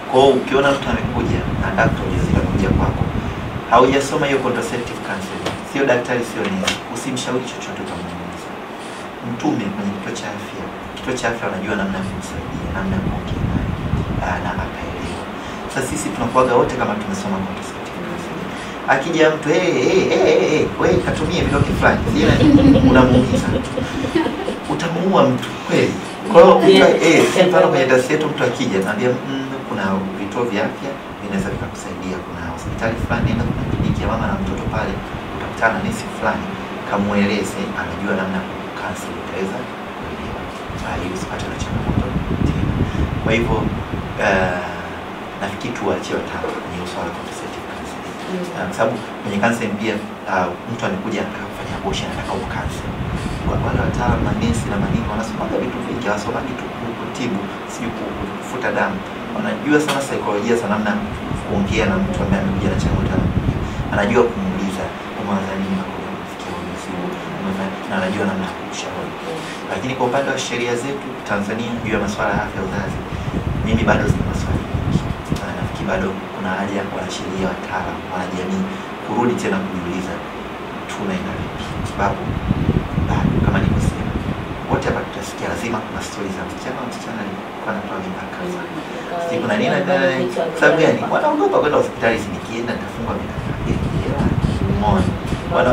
Kwa hiyo ukiona mtu amekuja anataka kutoa ujauzito amekuja kwako, haujasoma hiyo contraceptive counseling, sio daktari, sio nesi, usimshauri chochote utamuuliza. Mtume kwenye kituo cha afya, kituo cha afya wanajua namna ya kumsaidia, namna ya kuongea naye ah, na akaelewa. Sasa sisi tunakuwaga wote kama tumesoma contraceptive counseling. Akija mtu hey, hey, hey, hey, wewe katumie vidonge fulani, sio unamuumiza, utamuua mtu kweli. Kwa hiyo mtu eh, si mfano kwenye taasisi yetu mtu akija naambia mm, kuna vituo vya afya vinaweza vikakusaidia, kuna hospitali fulani, nenda kuna kliniki ya mama na mtoto pale, utakutana na nesi fulani, kamueleze, anajua namna ya kukansel, utaweza kuelewa Ah, ili usipate na changamoto tena. Kwa hivyo uh, nafikiri tuwaachie wataalamu kwenye swala la contraceptive counseling. Ah, kwa sababu kwenye counseling pia ah, mtu amekuja anataka kufanya abortion, anataka ukansel Wa- wale wataalamu manesi na manini wanasomaga vitu vingi, hawasomagi tu ku- kutibu, sijui ku- ku- kufuta damu. Wanajua sana saikolojia za namna ya kuongea na mtu ambaye amekuja na changamoto ya kuongea. anajua kumuuliza umewaza nini na kuja kufikia ujuzi huu, Umefanya- na anajua namna ya kumshauri. Lakini kwa upande wa sheria zetu Tanzania juu ya masuala ya afya ya uzazi, mimi bado zina maswali mengi. Na nafikiri bado kuna haja ya wanasheria, wataalamu, wanajamii kurudi tena kujiuliza tunaenda vipi, kwa sababu bado kama nilivyosema, wote hapa tutasikia lazima kuna stori za msichana msichana alikuwa anatoa mimba kaza si kuna nini na sababu gani? Wanaogopa kwenda hospitali, si nikienda nitafungwa miaka thelathini jela. Umeona? Wana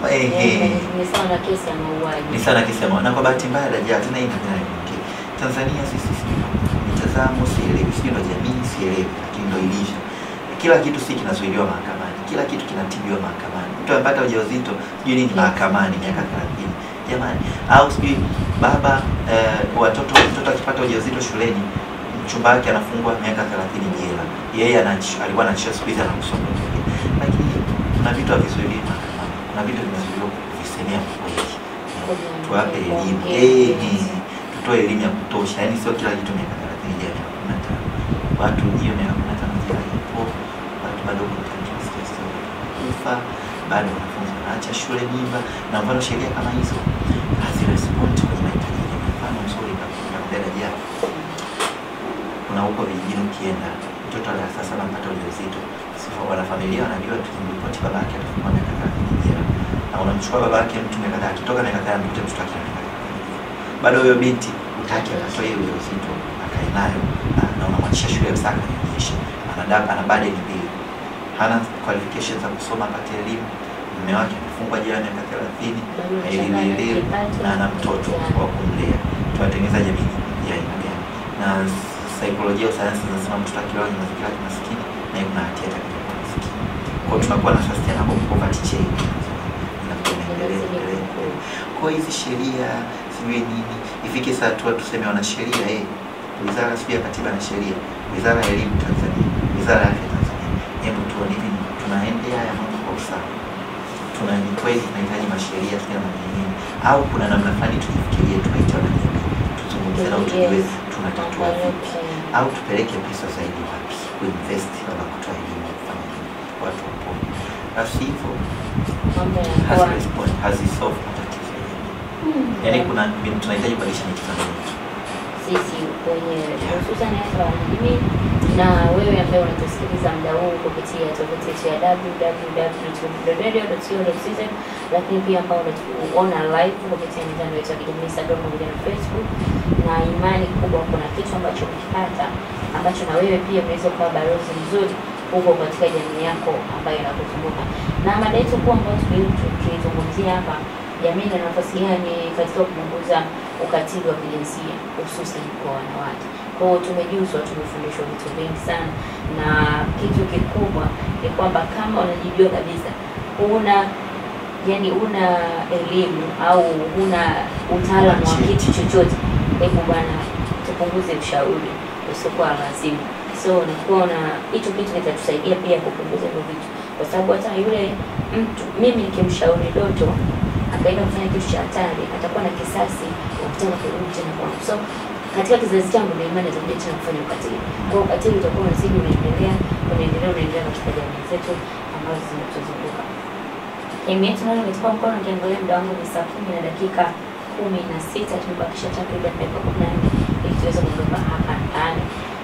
ehe Ni sawa na kesi ya mauaji. ni sana kisema na kwa bahati mbaya dajaa tena hii ndio nyingine. Tanzania sisi sijui mitazamo sielewi, sijui ndo jamii sielewi, lakini ndo ilivyo. Kila kitu si kinazuiliwa mahakamani, kila kitu kinatibiwa mahakamani. Mtu amepata ujauzito sijui nini mahakamani miaka 30 jamani, au sijui baba eh, watoto mtoto akipata ujauzito shuleni mchumba wake anafungwa miaka 30 jela, yeye anachi- alikuwa anachia siku hizi anakusoma lakini kuna vitu havizuiliwi mahakamani, kuna vitu vinazuiliwa kuvisemea kweli tuwape elimu eh, eh, tutoe elimu ya kutosha, yaani sio kila kitu miaka thelathini ja miaka kumi na tano watu hiyo miaka kumi na tano jela ipo, watu bado kuna tunasikia story kufa, bado wanafunzi wanaacha shule mimba, na mfano sheria kama hizo hazirespondi kwenye mahitaji ya jamii. Mfano mzuri nakudada jana, kuna huko vijijini ukienda, mtoto wa darasa saba anapata ujauzito, sifa- wanafamilia wanajua tukimripoti baba yake atafungwa miaka thelathini jela na unamchukua baba yake mtu miaka kadhaa, akitoka miaka kadhaa mtoto mtoto wake ana miaka thelathini. bado huyo binti utaki akatoa hiyo ujauzito akae nayo na, na unamwachisha shule ya msaka anaonyesha ana dab ana burden mbili, hana qualifications za kusoma apate elimu, mume wake amefungwa jela miaka thelathini na elimu elimu na ana mtoto wa kumlea. Tunatengeneza jamii ya aina gani? Na saikolojia au sayansi zinasema mtoto akilelewa kwenye mazingira ya kimaskini na yeye kuna hatia atakayokuwa maskini. Kwa hiyo tunakuwa na sustainable poverty chain inakuwa inaendelea endelea. Kwa hiyo hizi sheria sijui nini ifike saa tu tuseme wanasheria eh, wizara sijui ya katiba na sheria, wizara ya elimu Tanzania, wizara ya afya Tanzania, hebu tuone hivi tunaendea haya mambo kwa usawa tuna ni kweli tunahitaji masheria sio na nini au kuna namna fulani tujifikirie tukaita na jamii tuzungumze nao tujue tunatatua vipi au tupeleke pesa zaidi wapi kuinvest ama kutoa elimu ya kufanya nini watu wapone basi hivyo Mambo yanakuwa hazirespond hazisolve matatizo ya jamii yaani kuna tunahitaji kubadilisha mitazamo yetu sisi wenyewe hususan hasa wanajamii na wewe ambaye unatusikiliza muda huu kupitia tovuti yetu ya www.radio.co.tz lakini pia ambao unatuona live kupitia mitandao yetu ya kijamii Instagram pamoja na Facebook, na imani kubwa kuna kitu ambacho umekipata ambacho na wewe pia unaweza kuwa balozi mzuri huko katika jamii yako ambayo inakuzunguka. Na mada yetu kuu ambayo tuli- tulizungumzia hapa, jamii ina nafasi gani katika kupunguza ukatili wa kijinsia hususan kwa wanawake. Kwa hiyo tumejuzwa, tumefundishwa vitu vingi sana, na kitu kikubwa ni kwamba kama unajijua kabisa huna yani una elimu au huna utaalamu wa kitu chochote, hebu bwana, tupunguze ushauri usiokuwa lazima. So nikuona hicho kitu kitatusaidia pia kupunguza hivyo vitu, kwa sababu hata yule mtu mimi nikimshauri Doto akaenda kufanya kitu cha hatari, atakuwa na kisasi ukitaka kurudi tena kwangu. So katika kizazi changu na imani atakuja tena kufanya ukatili. Kwa hiyo ukatili utakuwa unazidi unaendelea, unaendelea, unaendelea katika jamii zetu ambazo zinatuzunguka. Elimu yetu nayo imetupa mkono, nikiangalia muda wangu ni saa kumi na dakika kumi na sita tumebakisha takriban dakika kumi na nne ili tuweze kuondoka hapa ndani.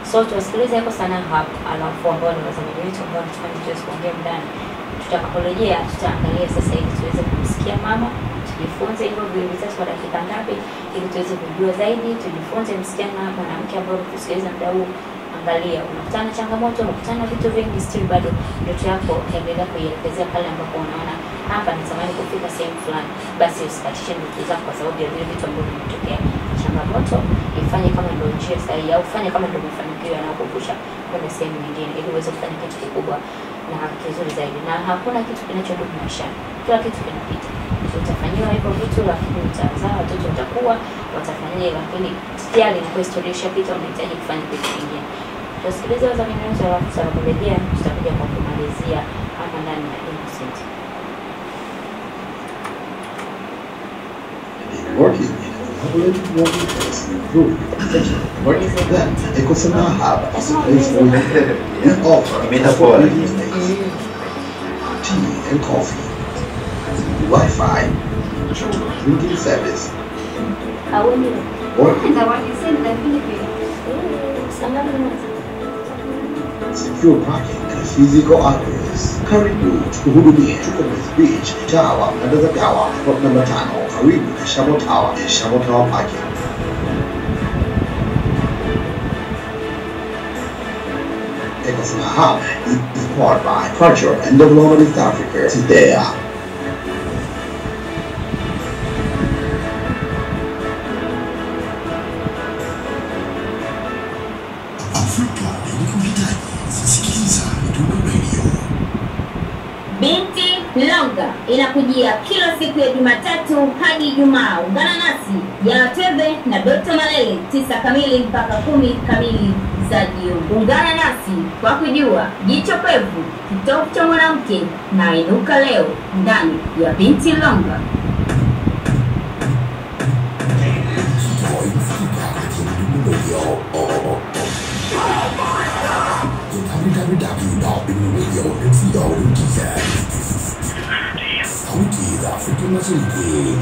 So tuwasikilize hapo sana hapo, alafu ambao ni watazamaji wetu ambao wanatufanya tuweze kuongea ndani. Tutakaporejea tutaangalia sasa ili tuweze kumsikia mama, tujifunze hivyo viwili vitatu kwa dakika ngapi, ili tuweze kujua zaidi, tujifunze msichana, mwanamke ambao kusikiliza muda huu. Angalia, unakutana na changamoto, unakutana na vitu vingi, still bado ndoto yako endelea kuielekezea pale ambapo unaona hapa natamani kufika sehemu fulani, basi usikatishe ndoto zako kwa sababu ya vile vitu ambavyo vimetokea. Changamoto ifanye kama ndio njia sahihi, au fanye kama ndio mafanikio yanayokuvusha kwenda sehemu nyingine, ili uweze kufanya kitu kikubwa na kizuri zaidi. Na hakuna kitu kinachodumu maishani, kila kitu kinapita. Utafanyiwa hivyo vitu, lakini utazaa watoto, watakuwa watafanyia, lakini tayari inakuwa historia ishapita, unahitaji kufanya kitu kingine. Tusikilize wadhamini wetu, alafu tutakaporejea tutakuja kwa kumalizia hapa ndani ya Innocent. working in a collaborative working place and improving protection. Working for them, Ecosana Hub is a place for you. We offer Imeenda affordable poa, meeting space, tea and coffee, Wi-Fi, drinking service, Haweni working, secure parking and physical address. Karibu tukuhudumie, tuko Mbezi Beach, Tawa, Ndazagawa, plot namba tano, karibu na Shamo Tower, and Shamo Tower parking. Ecosana Hub is powered by Culture and Development East Africa. Today, Afrika inakuhitaji. Sikiliza Midundo Radio. Binti Longa inakujia kila siku ya Jumatatu hadi Ijumaa. Ungana nasi Jana Tebe na Dr. Malele tisa kamili mpaka kumi kamili za jioni. Ungana nasi kwa kujua jicho pevu, kitovu cha mwanamke na inuka leo ndani ya Binti Longa. Sauti za Afrika Mashariki.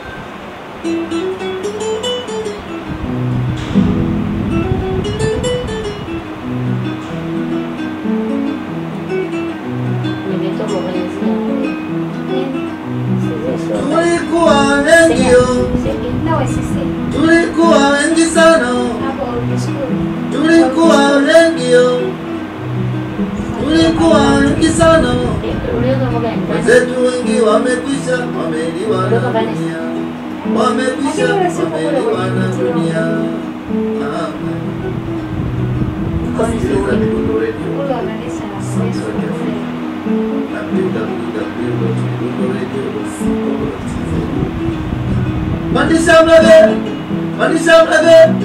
nimetoka kwenye zile Tulikuwa wengi yo, tulikuwa wengi sana, tulikuwa wengi yo, tulikuwa wengi sana. uliweza mboga ni gani? Wenzetu wengi wamekwisha, wameliwa na dunia, wamekwisha, wameliwa na dunia. Ah, Sikiliza Midundo Radio, www.midundoradio.co.tz. Pandisha mlege, pandisha mlege.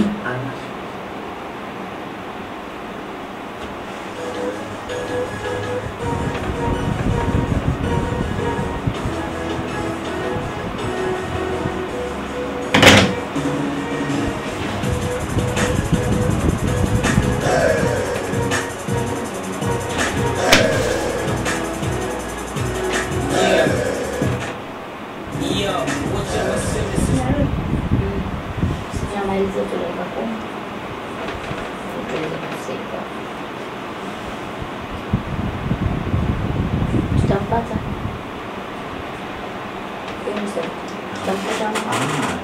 Tunamaliza tu dakika kumi. Tuweze kufika. Tutampata. Innocent. Tutampata mama.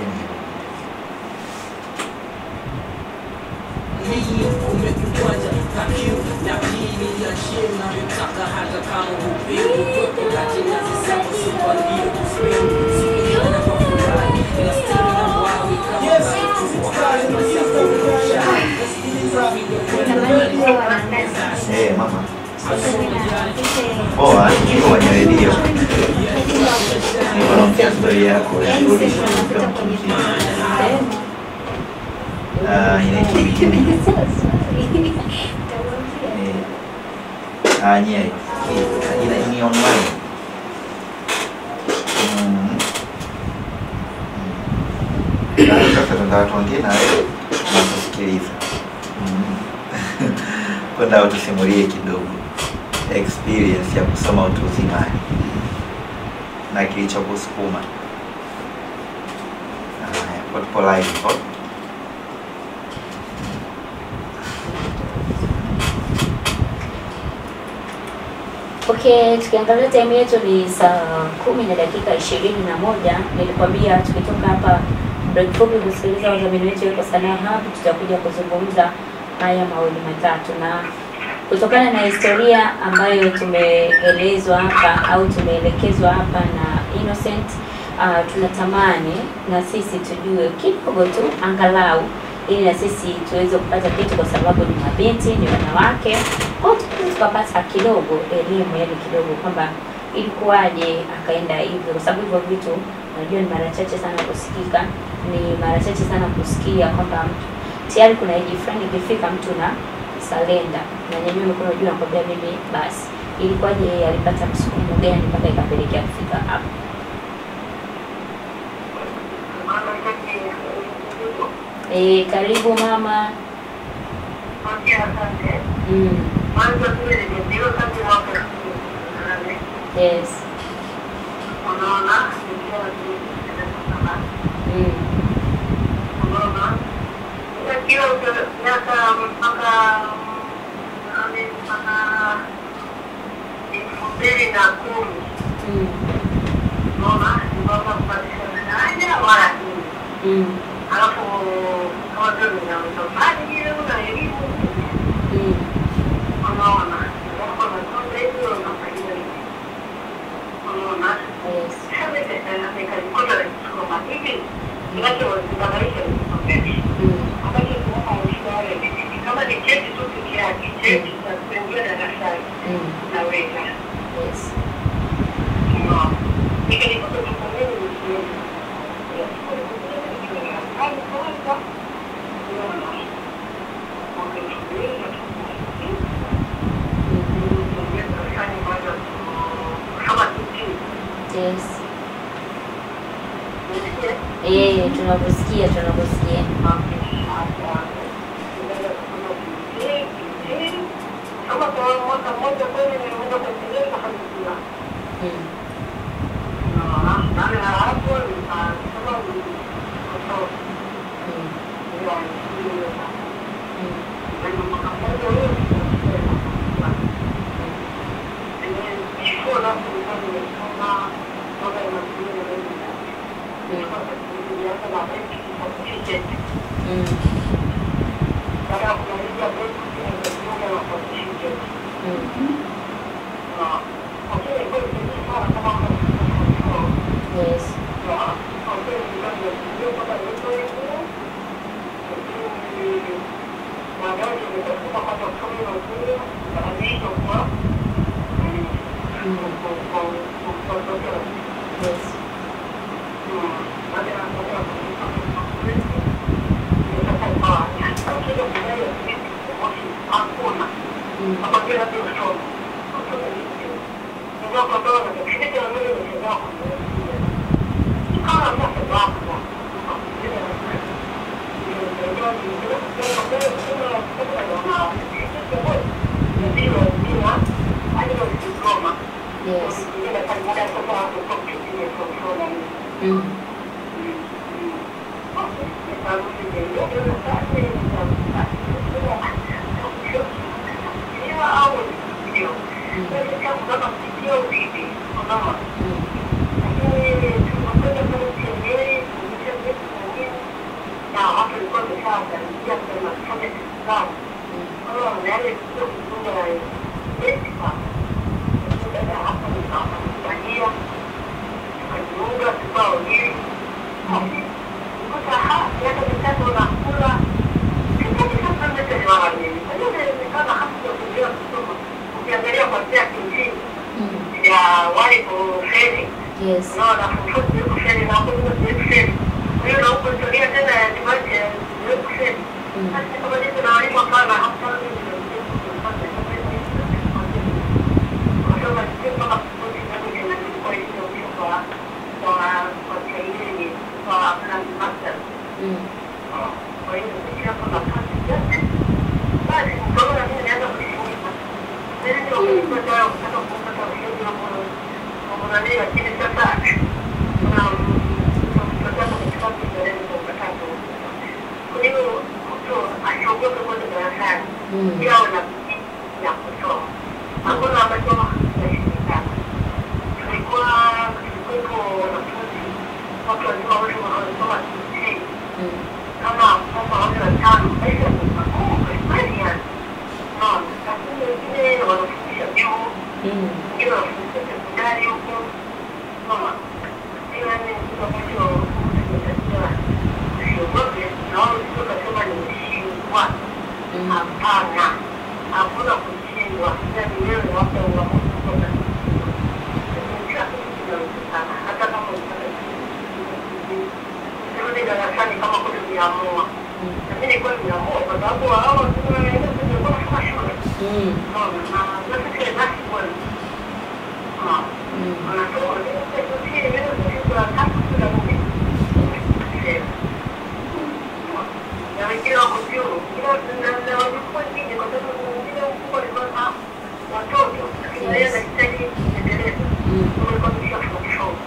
Eh, mama. Poa, niko kwenye redio. Niko naongea story yako ya kurudi kutoka mtu mzima. Ah, inaitwa Bikini. Eh, ah, nye. Ina ni online. Mm. Mm. Ah, Sasa tunataka tuongee na wewe na kusikiliza. Mm. Kwenda utusimulie kidogo experience ya kusoma utu uzimani na kilichokusukuma. Haya, kwa tupo live hapo. Okay, tukiangalia time yetu ni saa kumi na dakika ishirini na moja. Nilikwambia tukitoka hapa break fupi kusikiliza wadhamini wetu yuko Sanaa Hub, tutakuja kuzungumza haya mawili matatu, na kutokana na historia ambayo tumeelezwa hapa au tumeelekezwa hapa na Innocent, uh, tunatamani na sisi tujue kidogo tu angalau ili na sisi tuweze kupata kitu, kwa sababu ni mabinti, ni wanawake, kwa hiyo tunaweza tukapata kidogo elimu, yani kidogo kwamba ilikuwaje akaenda hivyo, kwa sababu hivyo vitu unajua ni mara chache sana kusikika, ni mara chache sana kusikia kwamba mtu tayari kuna age fulani ikifika mtu na salenda na nyanyua mikono juu nakwambia mimi basi. Ilikuwaje yeye alipata msukumo gani mpaka ikapelekea kufika hapo? Eh, karibu mama. Mm. Yes. Mm. Mm. Mm. alafu kama vile nina utofali ile una elimu Mm. unaona alafu nakonda hivyo unafanyia hivi unaona Yes. sasa nika- nikajikuta nikisoma hivi kinachozibadilisha ni kusomesha Mm. ambacho kinapa maisha yale ni kama ni cheti tu peke yake cheti za kuingia darasani Mm. naweza Yes. unaona nikajikuta kusomeni msioni Yes. Eh, tunakusikia, tunakusikia. Mm. Mm. Mm. Mm. Mm. Yes. Yes. Mm. Yes. Mm. Mm. ukiangalia kwanzia kimsingi Mm. ya wale kufeli Yes. unaona kufeli kufeli na kuja kufeli kwa hiyo na huko historia tena ya dimaji ya kufeli Mm. sasa kama ndio na walimu sana hapa Mm. Kwa hiyo mtu asiogope kwenda darasani Mm. yawe na ya kusoma. Hakuna ambacho hakuna kushindwa, yaani wewe wape uamuzi kutoka kila kitu kinawezekana, hata kama unataka kurudi darasani kama kweli uliamua. Na mimi nilikuwa nimeamua kwa sababu hao nilikuwa nafanya shule. Mm. Unaona, na na sisi basi kweli. Ah. Mm. Wanasoma ndio sisi leo sisi tunataka kula mimi. Na wengine wako juu, kila na na walikuwa chini kwa sababu wengine mkubwa alikuwa na watoto, lakini yeye anahitaji kuendeleza. Mm. Walikuwa wameshafundishwa.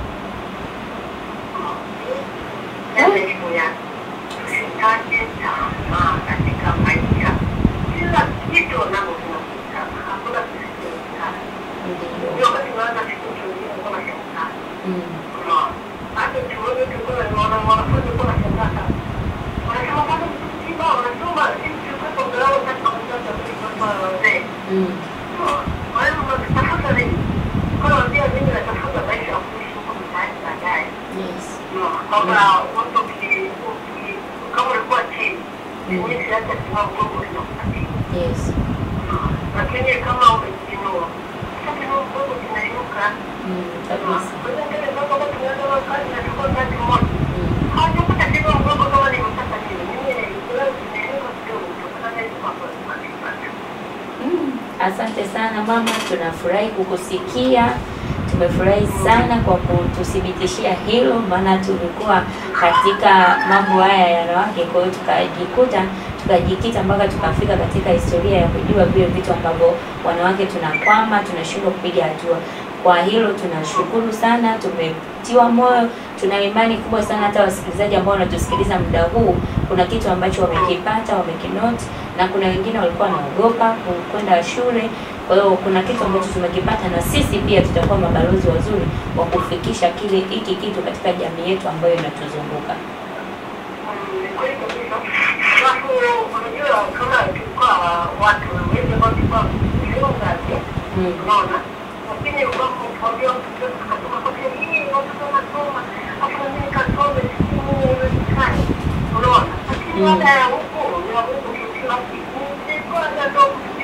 Yaani elimu yake. Usikate tamaa katika maisha. Kila kitu nalo kinakutana. Hakuna kisichowezekana. Ndio. Ndio wakati unaanza siku tuingine kama shangaa. Mm. Unaona? Hata chuoni tulikuwa tunaona wanafunzi walikuwa wanashangaa sana. Wanasema bado mtu mzima wanasoma sisi tulikuwa tungalau katika mtoto tulikuwa wazee. Mm. Unaona? Kwa hiyo unatafuta nini? Kwa hiyo ndio mimi natafuta maisha ya kuishi huko mtaani baadaye. Yes. kwamba watu uki- uki- kama ulikuwa chini mimi hata kama mgongo unakupatia Yes. lakini kama umejiinua sasa kama mgongo kinainuka Mm. Kabisa. kwa hiyo ndio ndio kama tunaanza na kazi na tuko kazi moja Mm. hawajapata kidogo mgongo kama nimepata nini mimi leo kinainuka kidogo kutokana na hizo mambo tunazipata Mm. Asante sana mama, tunafurahi kukusikia. Tumefurahi sana kwa kututhibitishia hilo, maana tulikuwa katika mambo haya ya wanawake, kwa hiyo tukajikuta tukajikita mpaka tukafika katika historia ya kujua vile vitu ambavyo wanawake tunakwama, tunashindwa kupiga hatua. Kwa hilo tunashukuru sana, tumetiwa moyo, tuna imani kubwa sana hata wasikilizaji ambao wanatusikiliza muda huu, kuna kitu ambacho wamekipata, wamekinoti, na kuna wengine walikuwa wanaogopa ku- kwenda shule. Kwa hiyo kuna kitu ambacho tumekipata, na sisi pia tutakuwa mabalozi wazuri wa kufikisha kile hiki kitu katika jamii yetu ambayo inatuzunguka. ni kweli kabisa alafu unajua kama tulikuwa watu wengi ambao tulikuwa kujiunga Mm. unaona lakini ukamwambia mtoto akasema kwa hii watoto wanasoma afu na mimi kasome sijui mimi haiwezekani unaona lakini Mm. baada ya huko ya huko kila siku nilikuwa ndio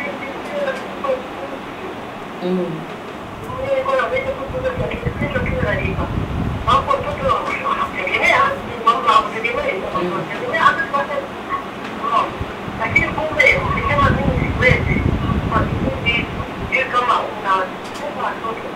Mm. nilikuwa naweza kukuza lakini kesho kile nalipa hapo mtoto anategemea mambo anategemea anategemea hata sasa unaona lakini kumbe ukisema mimi siwezi kwa kipindi sijui kama una sema watoto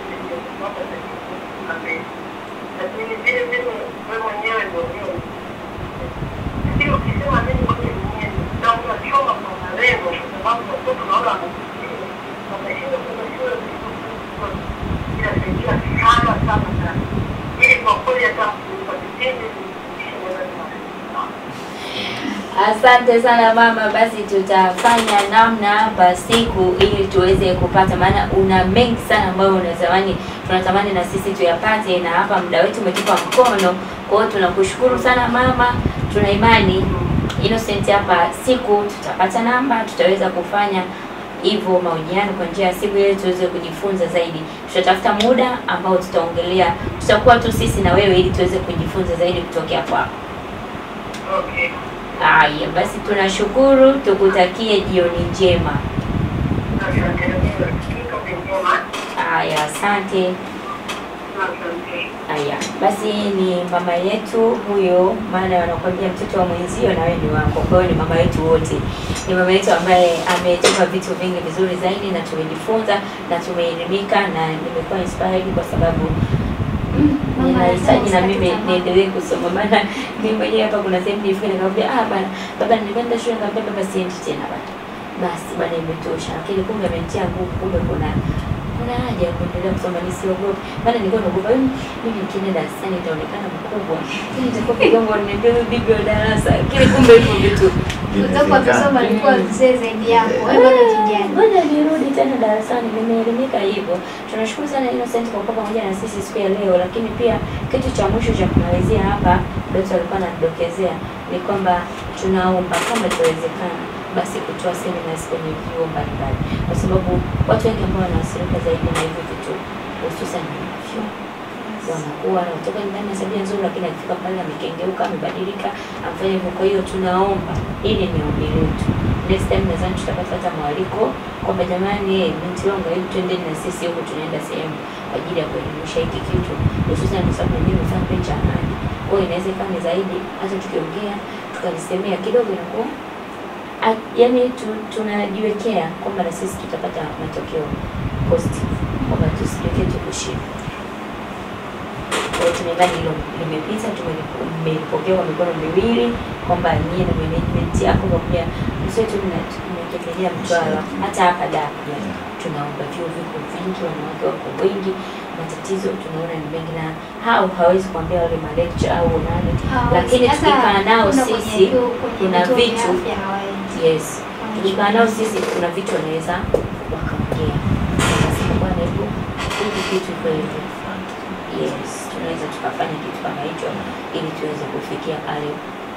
lakini vile vile wewe mwenyewe ndio ndio lakini ukisema mimi kweli mwenyewe na unachoma kwa malengo kwa sababu watoto naona wanafikiria wameshinda kwenda shule inasaidia sana sana sana ili kwa kweli hata kwa kipindi Asante sana mama, basi tutafanya namna hapa siku ili tuweze kupata, maana una mengi sana ambayo unatamani tunatamani na sisi tuyapate, na hapa muda wetu umetupa mkono. Kwa hiyo tunakushukuru sana mama, tuna imani Innocent hapa siku tutapata namba, tutaweza kufanya hivyo mahojiano kwa njia ya simu ili tuweze kujifunza zaidi. Tutatafuta muda ambao tutaongelea, tutakuwa tu sisi na wewe ili tuweze kujifunza zaidi kutokea kwako. okay Haya, basi tunashukuru, tukutakie jioni njema. asante ndio njema Haya, asante. asante Haya, basi ni mama yetu huyo, maana wanakuambia mtoto wa mwenzio na wewe ni wako. Kwa hiyo ni mama yetu wote, ni mama yetu ambaye ametupa vitu vingi vizuri zaidi, na tumejifunza na tumeelimika, na nimekuwa inspired kwa sababu mm, ninahitaji na mimi niendelee kusoma, maana mimi mwenyewe hapa kuna sehemu nilifika nikamwambia, ah bana, baba nilikwenda shule, nikamwambia baba siendi tena bana, basi bana, imetosha. Lakini kumbe amenitia nguvu, kumbe kuna kuna haja ya kuendelea kusoma, nisiogope. Maana nilikuwa naogopa "Mm, mimi nikienda darasani nitaonekana mkubwa, lakini nitakuwa kigongo niambia huyu bibi wa darasa, lakini kumbe hivyo vitu Kutoka kusoma alikuwa mzee zaidi yako, wewe bado kijana. Ngoja nirudi tena darasani, nimeelimika hivyo. Tunashukuru sana Innocent kwa kuwa pamoja na sisi siku ya leo, lakini pia kitu cha mwisho cha kumalizia hapa, Doto alikuwa anatudokezea ni kwamba tunaomba kama itawezekana basi kutoa seminars kwenye vyuo mbalimbali, kwa sababu watu wengi ambao wanaathirika zaidi na hivi vitu hususan ni vyuo wanakuwa wanatoka nyumbani na tabia nzuri, lakini akifika pale amekengeuka, amebadilika, amfanya hivyo. Kwa hiyo tunaomba, hili ni ombi letu, next time nadhani tutapata hata mwaliko kwamba jamani, eh, binti wangu, hebu twendeni na sisi huku, tunaenda sehemu kwa ajili ya kuelimisha hiki kitu, hususan kwa sababu mwenyewe nimefanya kipindi cha amani. Kwa hiyo inaweza ikawa ni zaidi, hata tukiongea tukalisemea kidogo inakuwa a- yaani tu, tunajiwekea kwamba na sisi tutapata matokeo positive, kwamba tusijiwekee tu kushinda. Kwa hiyo tunaimani hilo limepita, tumelipo- mmelipokea kwa mikono miwili, kwamba nyie na management yako pamoja msiwe tu mna- mnategemea Mtwara, hata hapa Dar pia tunaomba vyuo viko vingi, wanawake wako wengi, matatizo tunaona ni mengi, na hao hawezi kuambia wale malecture au nani, lakini tukikaa nao sisi kuna vitu yes, tukikaa nao sisi kuna vitu wanaweza wakaongea, wanasema bwana, hebu hiki kitu iko hivi yes, tunaweza tukafanya kitu kama hicho ili tuweze kufikia pale.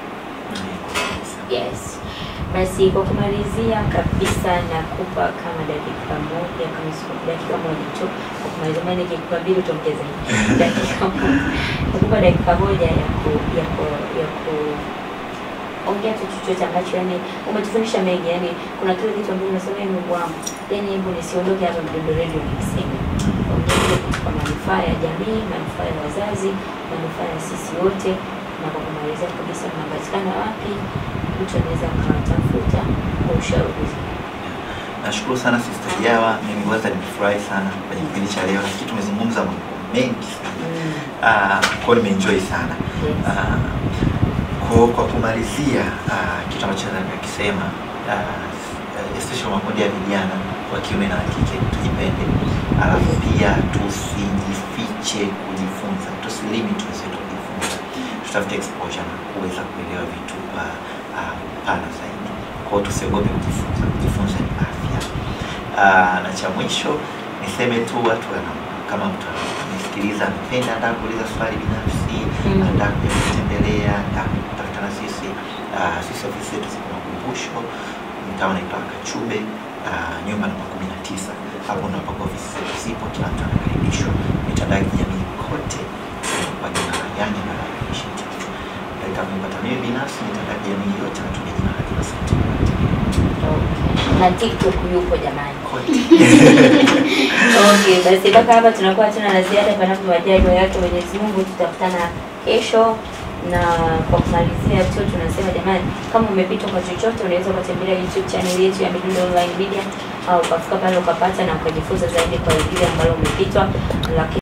Yes. Basi kwa kumalizia kabisa nakupa kama dakika moja kama siku dakika moja tu kwa kumalizia, maana nikikupa mbili utaongeza dakika moja. Nakupa dakika moja ya ku ya ku ya ku ongea tu chochote ambacho yani umetufundisha mengi, yani kuna kile kitu ambacho unasema "Ee Mungu wangu, yani hebu nisiondoke hapa Mdundo Radio nikisema. Ongea kile kitu kwa manufaa ya jamii, manufaa ya wazazi, manufaa ya sisi wote. Na kwa kumalizia kabisa, mnapatikana wapi? Mtu anaweza akawatafuta kwa ushauri. Nashukuru sana Sister Jawa, mimi kwanza nimefurahi sana kwenye kipindi cha leo, lakini tumezungumza mambo mengi sana. Mm. Ah, kwa hiyo nimeenjoy sana. Yes. Ah, kwa, kwa kumalizia ah, kitu ambacho naweza nikakisema ah, especially makundi ya vijana wa kiume na wa kike tujipende, alafu pia tusijifiche kujifunza, tusilimit wezetu kujifunza, tutafute exposure na kuweza kuelewa vitu kwa ah, upana zaidi. Kwa hiyo tusiogope kujifunza, kujifunza ni afya. Ah, na cha mwisho niseme tu watu wana kama mtu amesikiliza amependa, anataka kuuliza swali binafsi, Mm. anataka kuja kutembelea, anataka kutafuta na sisi. Ah, sisi ofisi yetu ziko Makumbusho, mtaa unaitwa Kachube, ah, nyumba namba kumi na tisa. Hapo ndo ambapo ofisi zetu zipo, kila mtu anakaribishwa. Mitandao ya kijamii kote kwa jina la Young Empowerment Initiative. Katika kunipata mimi binafsi, mitandao ya kijamii yote natumia jina la Innocent Okay. Na TikTok yupo jamani. kote. Okay, basi mpaka hapa tunakuwa tuna la ziada, panapo majaliwa yake Mwenyezi Mungu. Tutakutana kesho, na kwa kumalizia tu tunasema jamani, kama umepitwa kwa chochote, unaweza ukatembelea YouTube channel yetu ya Midundo Online Media au ukafika pale ukapata na ukajifunza zaidi kwa lile ambalo umepitwa, lakini